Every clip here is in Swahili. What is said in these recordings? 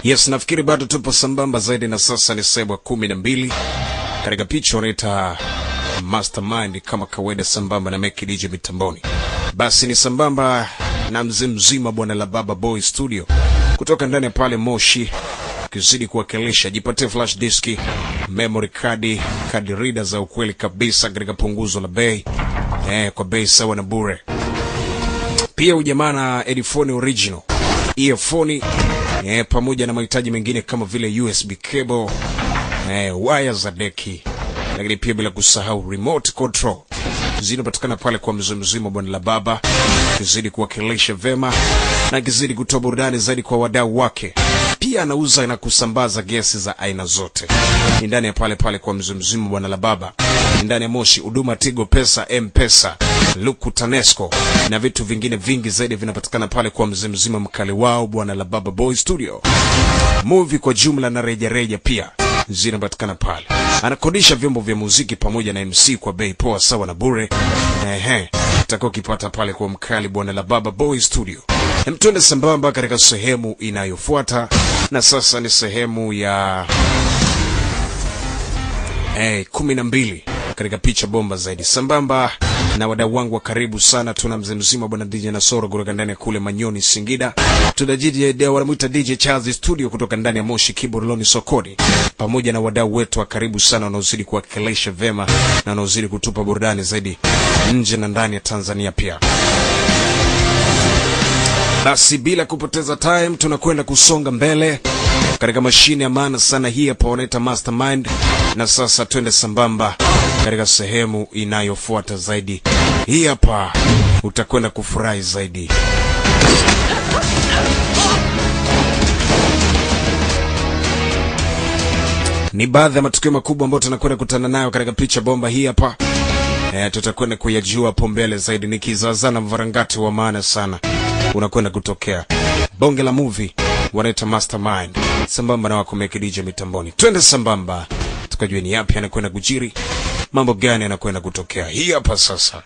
Yes, nafikiri bado tupo sambamba zaidi, na sasa ni sehemu ya kumi na mbili katika picha wanaita Mastermind kama kawaida, sambamba na Meki DJ mitamboni. Basi ni sambamba na mzee mzima bwana la Baba Boy Studio kutoka ndani ya pale Moshi, ukizidi kuwakilisha. Jipatie flash diski, memory card, card reader za ukweli kabisa katika punguzo la bei eh, kwa bei sawa na bure. Pia ujamaa na headphone original, earphone eh, pamoja na mahitaji mengine kama vile USB cable eh, waya za deki, lakini pia bila kusahau remote control zinapatikana pale kwa mzee mzima bwana la baba, kizidi kuwakilisha vema na kizidi kutoa burudani zaidi kwa wadau wake. Pia anauza na kusambaza gesi za aina zote, ni ndani ya pale pale kwa mzee mzima bwana la baba, ni ndani ya Moshi. Huduma Tigo Pesa, M-Pesa, Luku Tanesco na vitu vingine vingi zaidi vinapatikana pale kwa mzee mzima mkali wao bwana la baba Boy Studio. Movie kwa jumla na reja reja pia zinapatikana pale. Anakodisha vyombo vya muziki pamoja na MC kwa bei poa sawa na bure. Ehe, utakuwa ukipata pale kwa mkali bwana la baba Boy Studio. Mtwende sambamba katika sehemu inayofuata, na sasa ni sehemu ya eh, kumi na mbili katika picha bomba zaidi, sambamba na wadau wangu wa karibu sana. Tuna mzee mzima bwana DJ Nasoro kutoka ndani ya kule Manyoni Singida, tuna DJ wanamwita DJ Charles Studio kutoka ndani ya Moshi Kiboroloni Sokoni, pamoja na wadau wetu wa karibu sana wanaozidi kuwakilisha vema na wanaozidi kutupa burudani zaidi nje na ndani ya Tanzania pia. Basi bila kupoteza time, tunakwenda kusonga mbele katika mashine ya maana sana hii hapa wanaita Mastermind, na sasa twende sambamba katika sehemu inayofuata zaidi. Hii hapa utakwenda kufurahi zaidi. Ni baadhi ya matukio makubwa ambayo tunakwenda kutana nayo katika picha bomba hii hapa. E, tutakwenda kuyajua hapo mbele zaidi. Ni kizazana mvarangati wa maana sana unakwenda kutokea bonge la movie wanaita Mastermind sambamba na wako Meki DJ mitamboni. Twende sambamba tukajue ni yapi anakwenda kujiri, mambo gani anakwenda kutokea. Hii hapa sasa,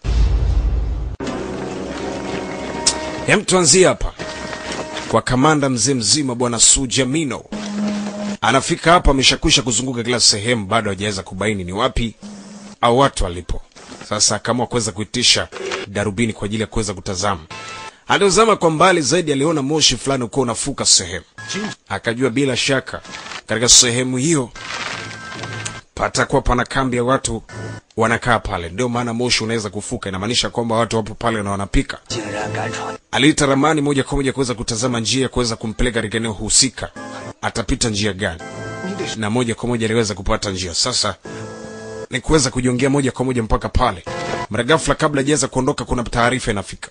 hem, tuanzie hapa kwa kamanda mzee mzima bwana Sujamino. Anafika hapa, ameshakwisha kuzunguka kila sehemu, bado hajaweza kubaini ni wapi au watu walipo. Sasa akaamua kuweza kuitisha darubini kwa ajili ya kuweza kutazama Aliozama kwa mbali zaidi, aliona moshi fulani uko unafuka sehemu, akajua bila shaka katika sehemu hiyo patakuwa pana kambi ya watu wanakaa pale, ndio maana moshi unaweza kufuka. Inamaanisha kwamba watu wapo pale na wanapika. Aliita ramani moja kwa moja kuweza kutazama njia ya kuweza kumpeleka katika eneo husika, atapita njia gani, na moja kwa moja aliweza kupata njia. Sasa ni kuweza kujiongea moja kwa moja mpaka pale. Mara ghafla, kabla hajaweza kuondoka, kuna taarifa inafika.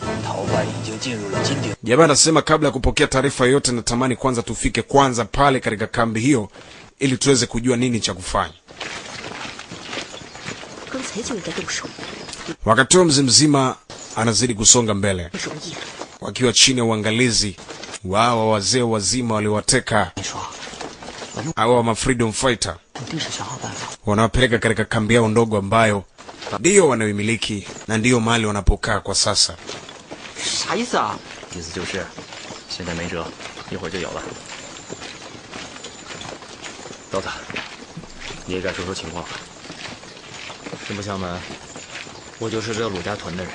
Jamaa anasema kabla ya kupokea taarifa yoyote, natamani kwanza tufike kwanza pale katika kambi hiyo, ili tuweze kujua nini cha kufanya. Wakati huo mzee mzima anazidi kusonga mbele, wakiwa chini ya uangalizi wao wazee wazima waliowateka au ma freedom fighter, wanawapeleka katika kambi yao ndogo ambayo ndiyo wanayoimiliki na ndiyo mahali wanapokaa kwa sasa. 啥意思啊？ 意思就是，现在没辙，一会儿就有了。刀子，你也该说说情况了。实不相瞒，我就是这鲁家屯的人，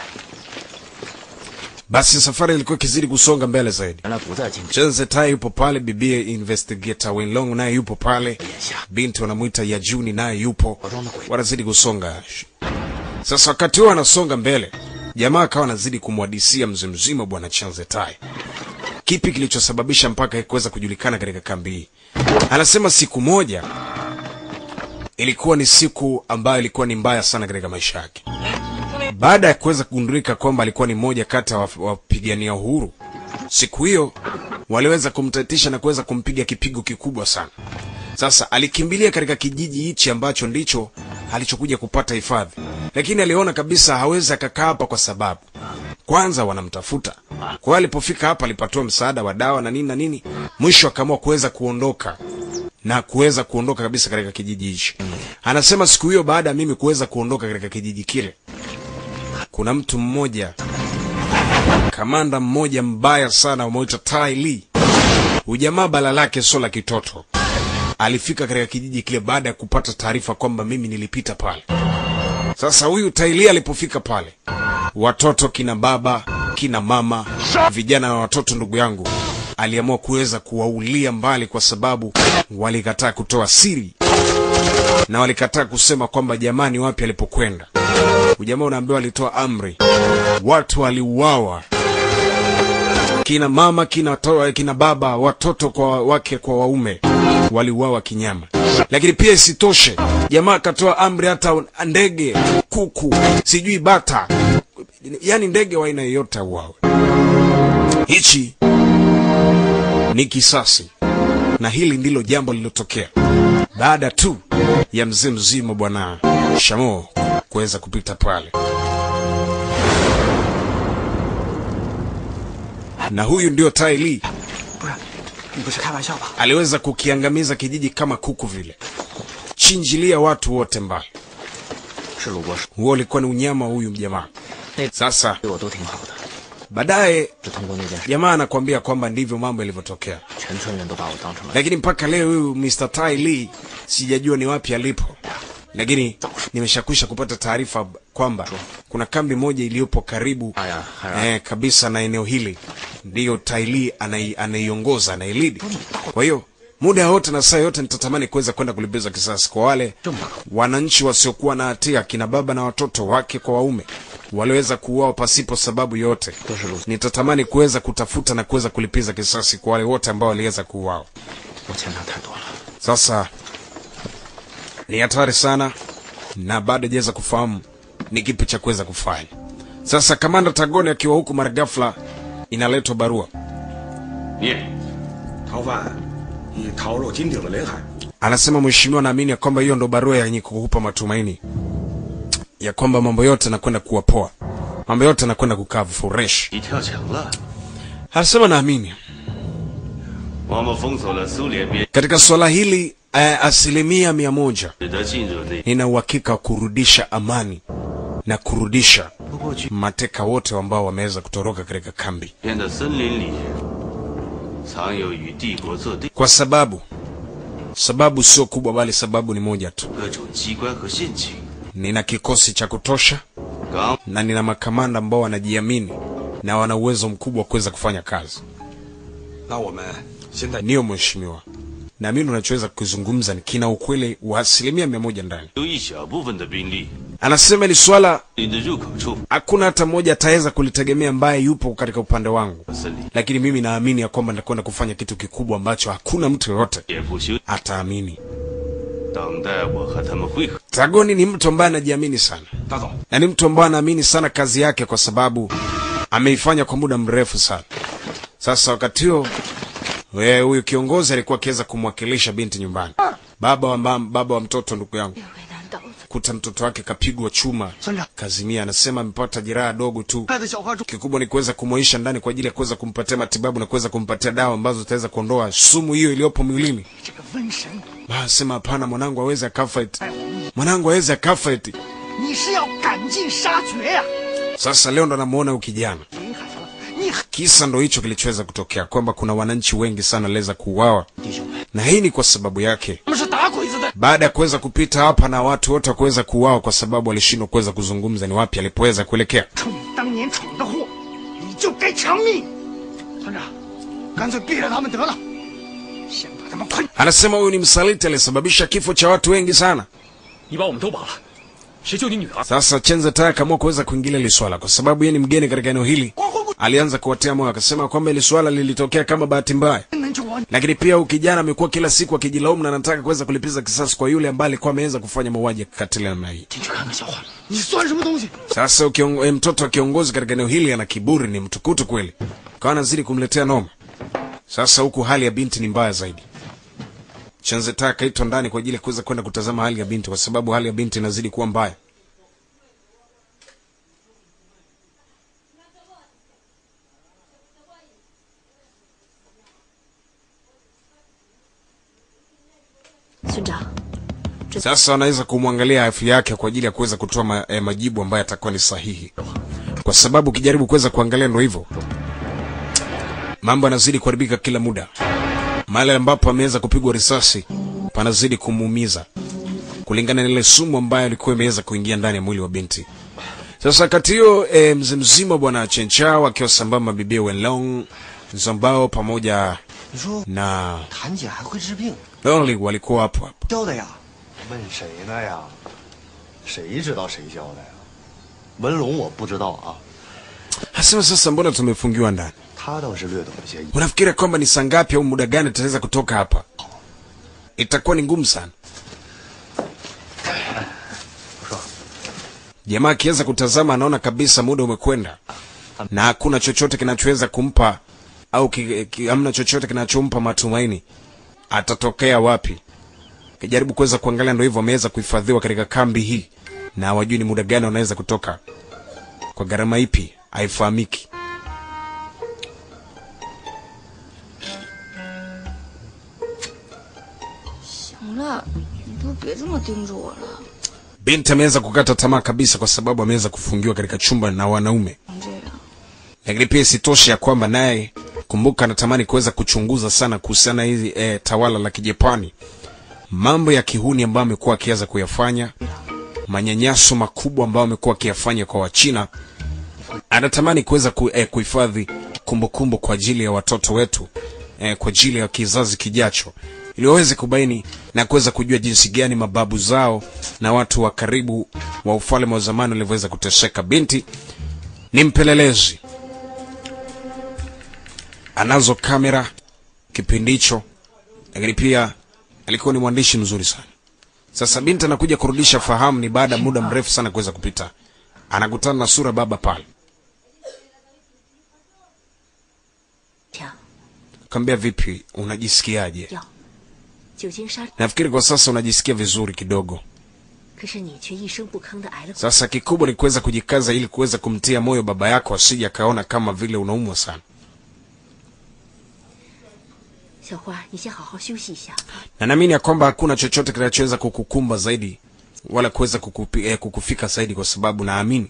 Basi safari ilikuwa ikizidi kusonga mbele zaidi. 原来不在京城。 Chenze Tai yupo pale, bibie investigator Wenlong naye yupo pale, binti wanamwita Yajuni naye yupo, wanazidi kusonga. Sasa wakati huo anasonga mbele, jamaa akawa anazidi kumwadisia mzee mzima bwana Chenze Tai kipi kilichosababisha mpaka kuweza kujulikana katika kambi hii. Anasema siku moja ilikuwa ni siku ambayo ilikuwa ni mbaya sana katika maisha yake, baada ya kuweza kugundulika kwamba alikuwa ni mmoja kati ya wapigania uhuru. Siku hiyo waliweza kumtatisha na kuweza kumpiga kipigo kikubwa sana. Sasa alikimbilia katika kijiji hichi ambacho ndicho alichokuja kupata hifadhi, lakini aliona kabisa hawezi akakaa hapa kwa sababu kwanza wanamtafuta. Kwa hiyo alipofika hapa alipatiwa msaada wa dawa na nini na nini, mwisho akaamua kuweza kuondoka na kuweza kuondoka kabisa katika kijiji hichi. Anasema siku hiyo baada ya mimi kuweza kuondoka katika kijiji kile, kuna mtu mmoja kamanda mmoja mbaya sana umeitwa Tai Lee Ujamaa bala lake sio la kitoto. Alifika katika kijiji kile baada ya kupata taarifa kwamba mimi nilipita pale. Sasa huyu Taili alipofika pale, watoto kina baba kina mama, vijana na watoto, ndugu yangu, aliamua kuweza kuwaulia mbali, kwa sababu walikataa kutoa siri na walikataa kusema kwamba jamani, wapi alipokwenda. Ujamaa unaambiwa alitoa amri, watu waliuawa, kina mama kina, to, kina baba, watoto kwa wake kwa waume waliuawa kinyama. Lakini pia isitoshe, jamaa akatoa amri hata ndege, kuku, sijui bata, yaani ndege wa aina yoyote auawe. Hichi ni kisasi, na hili ndilo jambo lililotokea baada tu ya mzee mzima bwana Shamo kuweza kupita pale, na huyu ndio Tai Li 不是，你不是开玩笑吧？ aliweza kukiangamiza kijiji kama kuku vile, chinjilia watu wote mbali. 是鲁国师， Huo ulikuwa ni unyama wa huyu mjamaa. 那 Sasa 对我都挺好的， baadaye 是通过那件事， jamaa anakuambia kwamba ndivyo mambo yalivyotokea, 全村人都把我当成了 lakini mpaka leo huyu Mr. Tai Lee sijajua ni wapi alipo, lakini nimeshakwisha kupata taarifa kwamba kuna kambi moja iliyopo karibu Haya, haya. eh, kabisa na eneo hili ndiyo Tai Lee anai, anaiongoza anailidi. Kwa hiyo muda wote na saa yote nitatamani kuweza kwenda kulipiza kisasi kwa wale wananchi wasiokuwa na hatia, kina baba na watoto wake kwa waume waliweza kuuawa pasipo sababu yote. Nitatamani kuweza kutafuta na kuweza kulipiza kisasi kwa wale wote ambao waliweza kuuawa. 我欠他太多了。 Sasa ni hatari sana, na bado hajaweza kufahamu ni kipi cha kuweza kufanya. Sasa kamanda Tagoni akiwa huku, mara ghafla inaletwa barua, 念，逃犯已逃入金鼎的领海， anasema mheshimiwa, naamini ya kwamba hiyo ndo barua yenye kukupa matumaini ya kwamba mambo yote yanakwenda kuwa poa, mambo yote yanakwenda kukaa fresh. 你跳墙了。 Anasema naamini 我们封锁了苏联边， katika swala hili eh, asilimia mia moja 使得进入内 nina uhakika wa kurudisha amani na kurudisha 不过去 mateka wote ambao wameweza kutoroka katika kambi, 边的森林里，藏有与帝国作对 kwa sababu sababu sio kubwa, bali sababu ni moja tu. 各种机关和陷阱。 Nina kikosi cha kutosha 刚 na nina makamanda ambao wanajiamini na wana uwezo mkubwa wa kuweza kufanya kazi. 那我们现在 Ndiyo mheshimiwa, naamini unachoweza kukizungumza ni kina ukweli wa asilimia mia moja ndani. 有一小部分的兵力 Anasema ili swala 你的入口处 hakuna hata mmoja ataweza kulitegemea ambaye yupo katika upande wangu, 森林 lakini mimi naamini ya kwamba nitakwenda kufanya kitu kikubwa ambacho hakuna mtu yoyote 也不休， ataamini. 等待我和他们会合。 Tagoni ni mtu ambaye anajiamini sana 大总， na ni mtu ambaye anaamini sana kazi yake kwa sababu ameifanya kwa muda mrefu sana. Sasa wakati huo wewe, huyu kiongozi alikuwa akiweza kumwakilisha binti nyumbani, baba wa, mba- baba wa mtoto, ndugu yangu, 为难倒子， kuta mtoto wake kapigwa chuma, Sandra. kazimia. Anasema amepata jeraha dogo tu, 带着小花猪， kikubwa ni kuweza kumwaisha ndani kwa ajili ya kuweza kumpatia matibabu na kuweza kumpatia dawa ambazo zitaweza kuondoa sumu hiyo iliyopo mwilini. 这个瘟神， Sema hapana, mwanangu aweze akafa eti, mwanangu aweze akafa eti. 你是要赶尽杀绝呀、 Sasa leo ndo namuona huyu kijana 林海上了，你 Kisa ndo hicho kilichoweza kutokea, kwamba kuna wananchi wengi sana waliweza kuuawa, 弟兄们， na hii ni kwa sababu yake, 他们是打鬼子的， baada ya kuweza kupita hapa na watu wote kuweza kuuawa, kwa sababu walishindwa kuweza kuzungumza ni wapi alipoweza kuelekea. 冲你当年闯的祸，你就该偿命。团长，干脆毙了他们得了，先把他们捆。 Anasema huyu ni msaliti aliyesababisha kifo cha watu wengi sana. 你把我们都绑了，谁救你女儿？ Sasa Chenze Taya akaamua kuweza kuingilia hili swala, kwa sababu yeye ni mgeni katika eneo hili. Alianza kuwatia moyo, akasema kwamba hili swala lilitokea kama bahati mbaya, 能救我， lakini pia huyu kijana amekuwa kila siku akijilaumu na anataka kuweza kulipiza kisasi kwa yule ambaye alikuwa ameweza kufanya mauaji ya kikatili namna hii. 进去看看小花，你算什么东西？ Sasa ukiong, eh, mtoto wa kiongozi katika eneo hili ana kiburi, ni mtukutu kweli, kawa anazidi kumletea noma. Sasa huku hali ya binti ni mbaya zaidi. Chanzeta akaitwa ndani kwa ajili ya kuweza kwenda kutazama hali ya binti, kwa sababu hali ya binti inazidi kuwa mbaya. “村长， Sasa wanaweza kumwangalia afya yake kwa ajili ya kuweza kutoa ma, eh, majibu ambayo yatakuwa ni sahihi, kwa sababu ukijaribu kuweza kuangalia ndo hivyo, mambo yanazidi kuharibika kila muda. mahali ambapo ameweza kupigwa risasi panazidi kumuumiza kulingana na ile sumu ambayo ilikuwa imeweza kuingia ndani ya mwili wa binti. Sasa kati hiyo e, mzee mzima bwana Chenchao akiwa sambamba na bibie Wenlong Zambao pamoja 你说 na 谭姐还会治病， Lonely walikuwa hapo hapo. 教的呀？ 问谁呢呀？谁知道谁教的呀？文龙我不知道啊， Hasema sasa, mbona tumefungiwa ndani? 他倒是略懂一些。 Unafikiri kwamba ni saa ngapi au muda gani tutaweza kutoka hapa? Itakuwa ni ngumu sana. Jamaa akiweza kutazama anaona kabisa muda umekwenda na hakuna chochote kinachoweza kumpa au ki, ki, hamna chochote kinachompa matumaini. Atatokea wapi? Kijaribu kuweza kuangalia, ndio hivyo ameweza kuhifadhiwa katika kambi hii na hawajui ni muda gani wanaweza kutoka, kwa gharama ipi haifahamiki. 行了，你都别这么盯着我了。 Binti ameweza kukata tamaa kabisa kwa sababu ameweza kufungiwa katika chumba na wanaume, 这样， lakini pia isitoshe ya kwamba naye kumbuka, anatamani kuweza kuchunguza sana kuhusiana na hizi e, tawala la Kijapani, mambo ya kihuni ambayo amekuwa akiweza kuyafanya, manyanyaso makubwa ambayo amekuwa akiyafanya kwa Wachina. Anatamani kuweza ku, e, kuhifadhi kumbukumbu kwa ajili ya watoto wetu e, kwa ajili ya kizazi kijacho, ili waweze kubaini na kuweza kujua jinsi gani mababu zao na watu wa karibu wa ufalme wa zamani walivyoweza kuteseka. Binti ni mpelelezi, anazo kamera kipindi hicho, lakini pia alikuwa ni mwandishi mzuri sana. Sasa binti anakuja kurudisha fahamu, ni baada ya muda mrefu sana kuweza kupita, anakutana na sura baba pale, 强 kaambia vipi, unajisikiaje? 药，久经沙， Nafikiri kwa sasa unajisikia vizuri kidogo. 可是你却一声不吭的挨了。 Sasa kikubwa ni kuweza kujikaza ili kuweza kumtia moyo baba yako asije akaona kama vile unaumwa sana. 小花，你先好好休息一下。 na naamini ya kwamba hakuna chochote kinachoweza kukukumba zaidi wala kuweza kukupi, eh, kukufika zaidi, kwa sababu naamini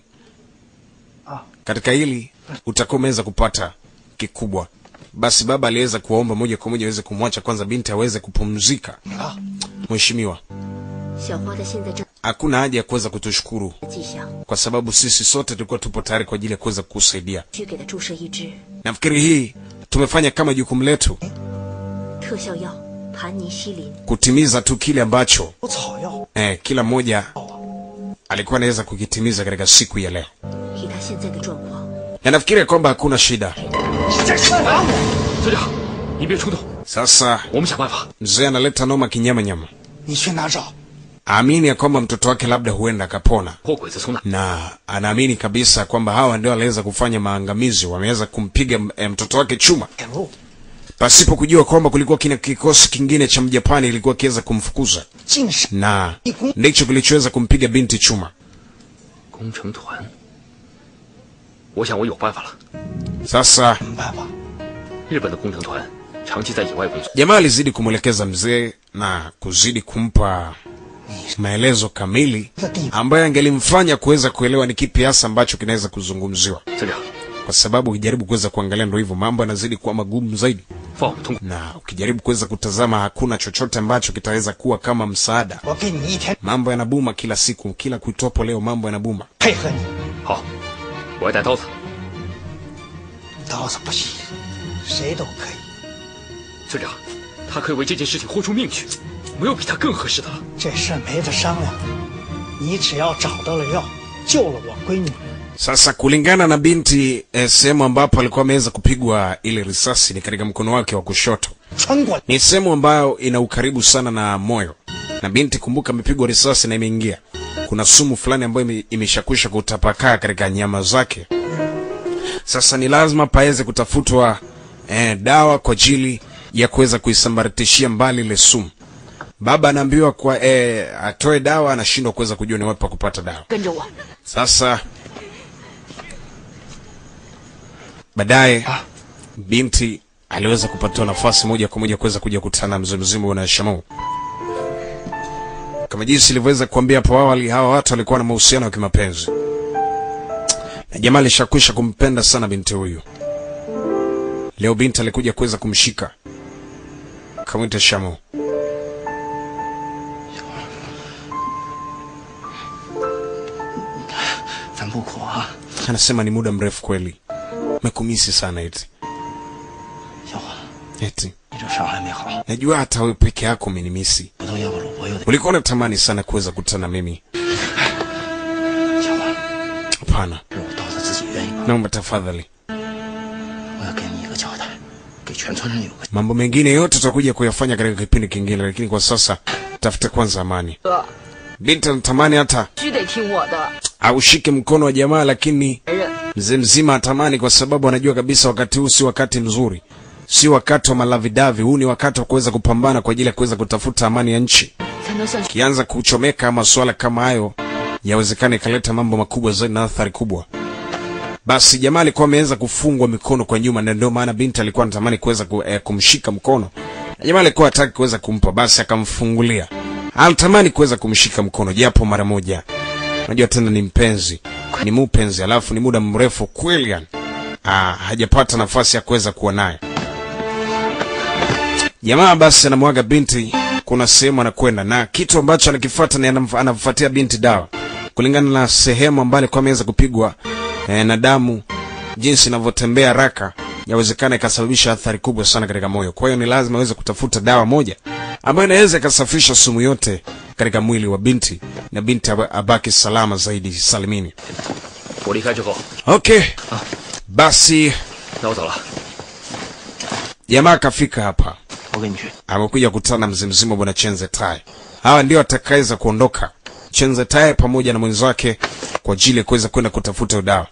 katika hili utakuwa umeweza kupata kikubwa. Basi baba aliweza kuwaomba moja kwa moja aweze kumwacha kwanza binti aweze kupumzika. Mheshimiwa, 小花的现在正 hakuna haja ya kuweza kutushukuru 迹象， kwa sababu sisi sote tulikuwa tupo tayari kwa ajili ya kuweza kukusaidia. 需给他注射一支 Nafikiri hii tumefanya kama jukumu letu 特效药盘尼西林。 kutimiza tu kile ambacho 有草药， eh, kila mmoja alikuwa anaweza kukitimiza katika siku ya leo. 以他现在的状况， na nafikiri kwamba hakuna shida. 这是打我！ 队长，你别冲动， Sasa 我们想办法。 mzee analeta noma kinyama nyama, 你去哪找？ aamini ya kwamba mtoto wake labda huenda akapona, 货鬼子从哪？ na anaamini kabisa kwamba hawa ndio waliweza kufanya maangamizi, wameweza kumpiga eh, mtoto wake chuma 给路， pasipo kujua kwamba kulikuwa kina kikosi kingine cha Mjapani ilikuwa kiweza kumfukuza, 尽是 na ndicho kilichoweza kumpiga binti chuma. 工程团，我想我有办法了。 Sasa 什么办法？ 日本的工程团长期在野外工作， jamaa alizidi kumwelekeza mzee na kuzidi kumpa maelezo kamili ambayo angelimfanya kuweza kuelewa ni kipi hasa ambacho kinaweza kuzungumziwa, 队长， kwa sababu ukijaribu kuweza kuangalia, ndo hivyo mambo yanazidi kuwa magumu zaidi, 放我们通过。 na ukijaribu kuweza kutazama, hakuna chochote ambacho kitaweza kuwa kama msaada. 我给你一天 Mambo yanabuma kila siku, kila kuitopo leo mambo yanabuma. 配合你， 好，我要带刀子。 刀子不行，谁都可以。 队长，他可以为这件事情豁出命去，没有比他更合适的了。 这事儿没得商量，你只要找到了药，救了我闺女， Sasa kulingana na binti eh, sehemu ambapo alikuwa ameweza kupigwa ile risasi ni katika mkono wake wa kushoto. 穿过 Ni sehemu ambayo ina ukaribu sana na moyo, na binti kumbuka, amepigwa risasi na imeingia, kuna sumu fulani ambayo ime- imeshakwisha kutapakaa katika nyama zake. Sasa ni lazima paweze kutafutwa eh, dawa kwa ajili ya kuweza kuisambaratishia mbali ile sumu. Baba anaambiwa kwa eh, atoe dawa, anashindwa kuweza kujua ni wapi pa kupata dawa. 跟着我， Sasa baadaye binti aliweza kupatiwa nafasi moja kwa moja kuweza kuja kukutana na mzee mzima bwana Shamau. Kama jinsi ilivyoweza kuambia hapo awali, hawa watu walikuwa na mahusiano ya kimapenzi, na jamaa alishakwisha kumpenda sana binti huyu. Leo binti alikuja kuweza kumshika kamwita Shamo. 咱不苦啊， Anasema ni muda mrefu kweli, mekumisi sana eti 小华， eti 你这伤还没好， najua hata wewe peke yako umenimisi. 我都要不了，我又得 Ulikuwa unatamani sana kuweza kukutana na mimi. 小华， Hapana, 是我刀子自己愿意吧？ naomba tafadhali, 我要给你一个交代，给全村人有个。 mambo mengine yote tutakuja kuyafanya katika kipindi kingine, lakini kwa sasa tafuta kwanza amani. 哥， Binti anatamani hata 须得听我的。 aushike mkono wa jamaa, lakini 别人 mzee mzima atamani, kwa sababu anajua kabisa wakati huu si wakati mzuri, si wakati wa malavidavi. Huu ni wakati wa kuweza kupambana kwa ajili ya kuweza kutafuta amani ya nchi. 才能算是 Kianza kuchomeka masuala kama hayo, yawezekana ikaleta mambo makubwa zaidi na athari kubwa. Basi jamaa alikuwa ameweza kufungwa mikono kwa nyuma, na ndio maana binti alikuwa anatamani kuweza ku, eh, kumshika mkono, na jamaa alikuwa hataki kuweza kumpa, basi akamfungulia. Alitamani kuweza kumshika mkono japo mara moja. Unajua tena ni mpenzi, ni mupenzi, alafu ni muda mrefu kweli, yani ah, hajapata nafasi ya kuweza kuwa naye. Jamaa basi anamwaga binti, kuna sehemu anakwenda na kitu ambacho anakifuata ni anamf- anamfuatia binti dawa kulingana na sehemu ambayo alikuwa ameweza kupigwa eh, na damu, jinsi inavyotembea haraka, yawezekana ikasababisha athari kubwa sana katika moyo. Kwa hiyo ni lazima aweze kutafuta dawa moja ambayo inaweza ikasafisha sumu yote katika mwili wa binti na binti aba- abaki salama zaidi salimini. 我离开之后， Okay, basi 那我走了。 jamaa akafika hapa 我跟你去。 amekuja kukutana na mzee mzima bwana Chenze Tai. Hawa ndio atakaweza kuondoka Chenze Tai pamoja na mwenzake kwa ajili ya kuweza kwenda kutafuta dawa.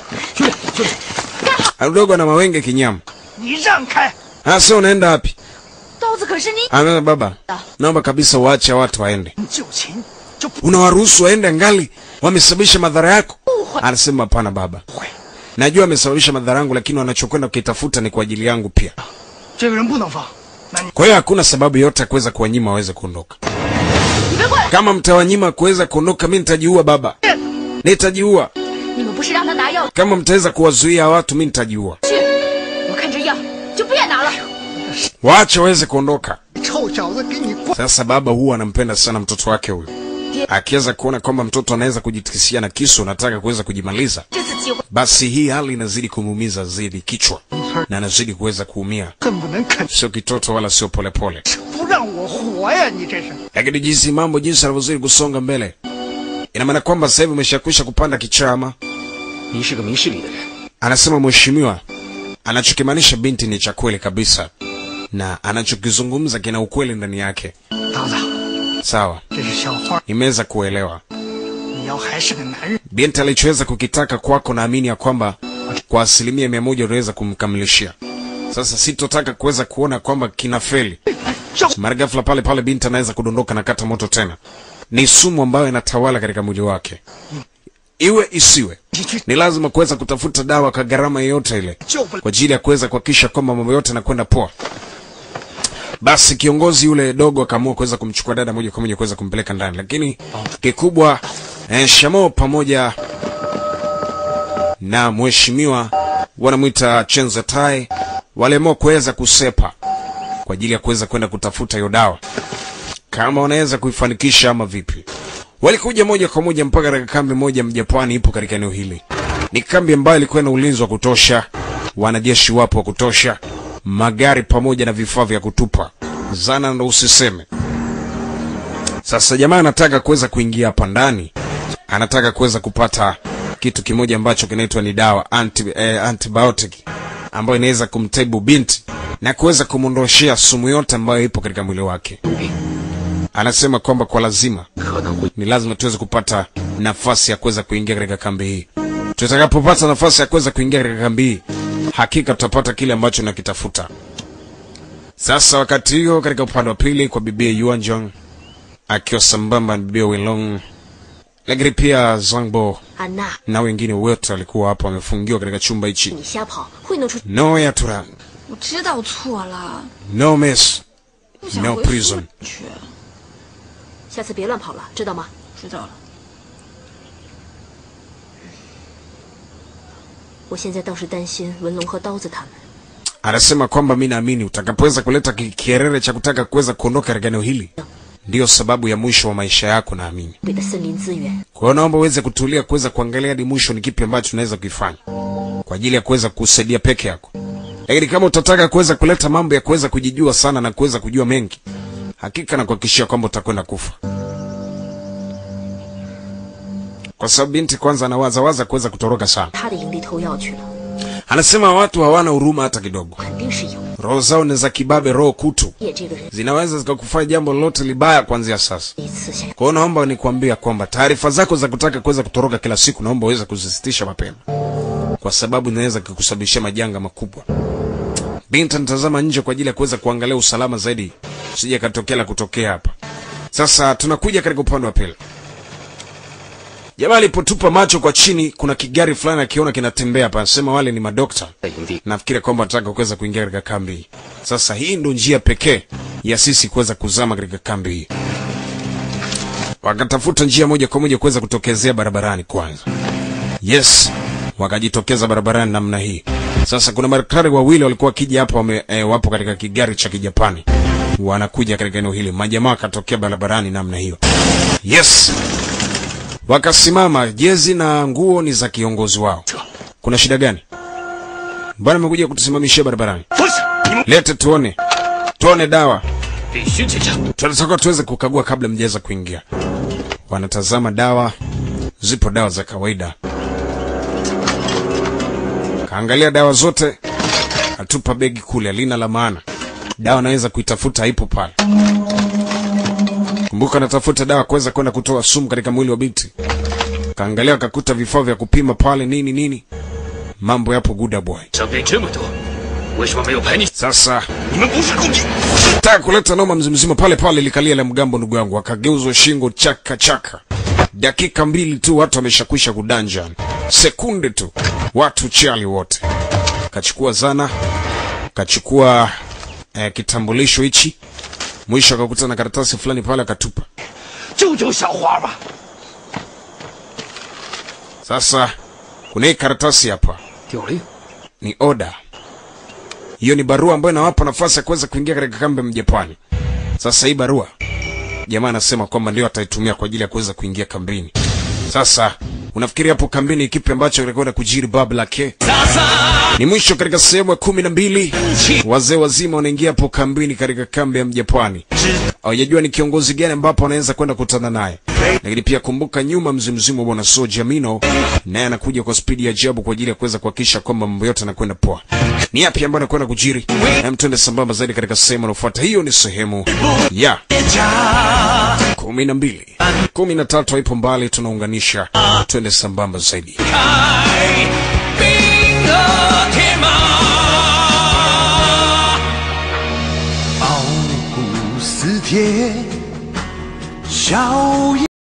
Mdogo na mawenge kinyama. 你让开！ Sasa unaenda wapi? 刀子可是你 Amesema baba, naomba kabisa uache watu waende. 你就擒就不 Unawaruhusu waende ngali wamesababisha madhara yako? Anasema hapana baba. 会。 Najua wamesababisha madhara yangu, lakini wanachokwenda kukitafuta ni kwa ajili yangu pia. 这个人不能放。那你 Kwa hiyo hakuna sababu yote ya kuweza kuwanyima waweze kuondoka. 你别过来！ Kama mtawanyima kuweza kuondoka, mimi nitajiua baba, nitajiua. 你们不是让他拿药 Kama mtaweza kuwazuia watu, mimi nitajiua. 去？我看这药就别拿了。 Waache waweze kuondoka. 臭小子，给你关！ Sasa baba huwa anampenda sana mtoto wake huyu, akiweza kuona kwamba mtoto anaweza kujitikisia na kisu, anataka kuweza kujimaliza, 这次机会 basi hii hali inazidi kumuumiza zaidi kichwa na anazidi kuweza kuumia. 恨不能啃， Sio kitoto wala sio polepole, 不让我活呀！你这是。 lakini jinsi mambo jinsi anavyozidi kusonga mbele, ina maana kwamba sasa hivi umeshakwisha kupanda kichama. 您是个明事理的人， Anasema mheshimiwa, anachokimaanisha binti ni cha kweli kabisa, na anachokizungumza kina ukweli ndani yake. 刀子， Sawa, 这是小花， nimeweza kuelewa. 你要还是个男人， Binti alichoweza kukitaka kwako, naamini ya kwamba kwa asilimia mia moja unaweza kumkamilishia. Sasa sitotaka kuweza kuona kwamba kina feli. Mara ghafla pale pale binti anaweza kudondoka na kata moto tena. Ni sumu ambayo inatawala katika mwili wake, iwe isiwe, 你去 ni lazima kuweza kutafuta dawa kwa gharama yoyote ile 救不了。 kwa ajili ya kuweza kuhakikisha kwamba mambo yote yanakwenda poa. Basi kiongozi yule dogo akaamua kuweza kumchukua dada moja kwa moja kuweza kumpeleka ndani, lakini kikubwa eh, Shamo pamoja na mheshimiwa wanamwita Chenza Tai waliamua kuweza kusepa kwa ajili ya kuweza kwenda kutafuta hiyo dawa, kama wanaweza kuifanikisha ama vipi. Walikuja moja kwa moja mpaka katika kambi moja Mjapani ipo katika eneo hili. Ni kambi ambayo ilikuwa na ulinzi wa kutosha, wanajeshi wapo wa kutosha, magari pamoja na vifaa vya kutupa zana, ndo usiseme. Sasa jamaa anataka kuweza kuingia hapa ndani, anataka kuweza kupata kitu kimoja ambacho kinaitwa ni dawa anti, eh, antibiotic ambayo inaweza kumtibu binti na kuweza kumwondoshea sumu yote ambayo ipo katika mwili wake. 毒品 Anasema kwamba kwa lazima 可能会 ni lazima tuweze kupata nafasi ya kuweza kuingia katika kambi hii. Tutakapopata nafasi ya kuweza kuingia katika kambi hii, hakika tutapata kile ambacho nakitafuta. Sasa wakati hiyo, katika upande wa pili kwa bibia Yuan Jong akiwa sambamba na bibia Wilong, lakini pia Zangbo 安娜， na wengine wote walikuwa hapo wamefungiwa katika chumba hichi. 你瞎跑会弄出 No Yatura, 我知道错了， no mess, 不想 no 回宿 prison. 去。 下次别乱跑了，知道吗？ 知道了， 我现在倒是担心文龙和刀子他们。 anasema kwamba mi naamini utakapoweza kuleta ki- kierere cha kutaka kuweza kuondoka katika eneo hili ndiyo sababu ya mwisho wa maisha yako, naamini. 北的森林资源， Kwa hiyo naomba uweze kutulia, kuweza kuangalia hadi mwisho ni kipi ambacho tunaweza kuifanya kwa ajili ya kuweza kusaidia peke yako. Lakini kama utataka kuweza kuleta mambo ya kuweza kujijua sana na kuweza kujua mengi, hakika na kuhakikishia kwamba utakwenda kufa, kwa sababu binti kwanza anawazawaza kuweza kutoroka sana. 他的营地偷药去了， Anasema watu hawana huruma hata kidogo, 肯定是有。 roho zao ni za kibabe, roho kutu, 叶这个人 zinaweza zikakufanya jambo lolote libaya kuanzia sasa. 一次想 Kwa hiyo naomba nikuambia kwamba taarifa zako za kutaka kuweza kutoroka kila siku, naomba uweze kuzisitisha mapema, kwa sababu inaweza kukusababishia majanga makubwa. Binti anatazama nje kwa ajili ya kuweza kuangalia usalama zaidi, sije katokea la kutokea hapa. Sasa tunakuja katika upande wa pili. Jamaa alipotupa macho kwa chini, kuna kigari fulani akiona kinatembea hapa, anasema wale ni madokta 在营地， nafikiri kwamba nataka kuweza kuingia katika kambi hii. Sasa hii ndo njia pekee ya sisi kuweza kuzama katika kambi hii. Wakatafuta njia moja kwa moja kuweza kutokezea barabarani kwanza. Yes, wakajitokeza barabarani namna hii. Sasa kuna madaktari wawili walikuwa wakija hapa wame, e, wapo katika kigari cha Kijapani, wanakuja katika eneo hili. Majamaa wakatokea barabarani namna hiyo. Yes, wakasimama. Jezi na nguo ni za kiongozi wao. Kuna shida gani? Mbona amekuja kutusimamishia barabarani? 不是你们 Lete tuone, tuone dawa. 必须检查。 tunataka tuweze kukagua kabla mjaweza kuingia. Wanatazama dawa, zipo dawa za kawaida. Kaangalia dawa zote, atupa begi kule, halina la maana. Dawa naweza kuitafuta, haipo pale. Kumbuka natafuta dawa kuweza kwenda kutoa sumu katika mwili wa binti. Kaangalia, akakuta vifaa vya kupima pale, nini nini, mambo yapo good boy. 伤病这么多，为什么没有排你？ Sasa 你们不是共敌， taka kuleta noma mzimzima pale pale likalia la mgambo ndugu yangu akageuzwa shingo chaka chaka dakika mbili tu watu wameshakwisha kudanjan sekunde tu watu chali wote kachukua zana kachukua eh, kitambulisho hichi mwisho akakuta na karatasi fulani pale akatupa 救救小花吧！ sasa kuna hii karatasi hapa 调令， ni oda hiyo ni barua ambayo inawapa nafasi ya kuweza kuingia katika kambi ya mjapani sasa hii barua jamaa anasema kwamba ndio ataitumia kwa ajili ya kuweza kuingia kambini sasa unafikiri hapo kambini kipi ambacho kinakwenda kujiri babu lake ni mwisho katika sehemu ya kumi na mbili wazee wazima wanaingia hapo kambini katika kambi ya mjapani hawajajua ni kiongozi gani ambapo wanaweza kwenda kukutana naye lakini pia kumbuka nyuma mzimzimu wa bwana soja mino naye anakuja kwa spidi ya ajabu kwa ajili ya kuweza kuhakikisha kwamba mambo yote yanakwenda poa ni yapi ambayo anakwenda kujiri hem twende sambamba zaidi katika sehemu inayofuata hiyo ni sehemu ya kumi na mbili kumi na tatu haipo mbali tunaunganisha twende sambamba zaidi 冰河铁马。 傲骨似铁，笑